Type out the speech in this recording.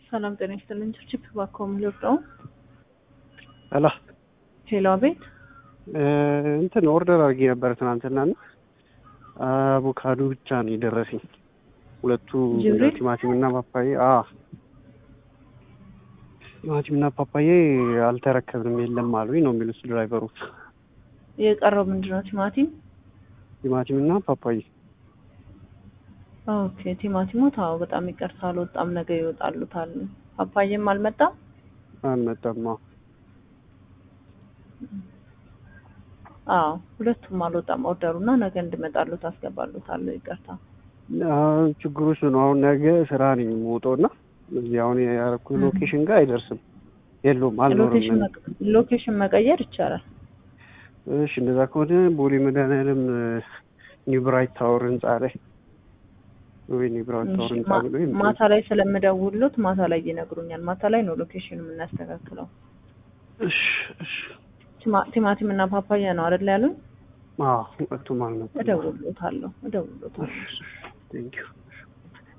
ሰላም ጤና ይስጥልኝ። ችፕ ባኮም ልርዳው። ሄሎ ሄሎ፣ አቤት። እንትን ኦርደር አድርጌ ነበር ትናንትና እና አቮካዶ ብቻ ነው የደረሰኝ። ሁለቱ ጅብሪል? ቲማቲም እና ፓፓዬ አ ቲማቲም እና ፓፓዬ አልተረከብንም የለም አሉኝ ነው የሚሉት ድራይቨሩ። የቀረው ምንድን ነው? ቲማቲም። ቲማቲም እና ፓፓዬ ኦኬ፣ ቲማቲሙ ታው በጣም ይቅርታ አልወጣም። ነገ ይወጣሉታል። ፓፓዬም አልመጣም። አልመጣም። አዎ አዎ፣ ሁለቱም አልወጣም። ኦርደሩና ነገ እንድመጣሉት አስገባሉታል። ይቅርታ። አሁን ችግሩ እሱ ነው። አሁን ነገ ስራ ነኝ የምወጣው እና እዚህ አሁን ያደረኩት ሎኬሽን ጋር አይደርስም። የለውም አልኖርም። ሎኬሽን መቅ- ሎኬሽን መቀየር ይቻላል። እሺ እንደዛ ከሆነ ቦሌ መድኃኒዓለም ኒው ብራይት ታወር ህንጻ ላይ ወይ ኒው ብራይት ታወር ህንጻ ማ- ብሎ ይምጣ። ማታ ላይ ስለምደውሉት ማታ ላይ ይነግሩኛል። ማታ ላይ ነው ሎኬሽን የምናስተካክለው። እሺ እሺ ቲማ- ቲማቲም እና ፓፓያ ነው አይደል ያሉኝ? አዎ ሁለቱም አልመጡም። እደውልሎታለሁ እደውልሎታለሁ። ቴንኪው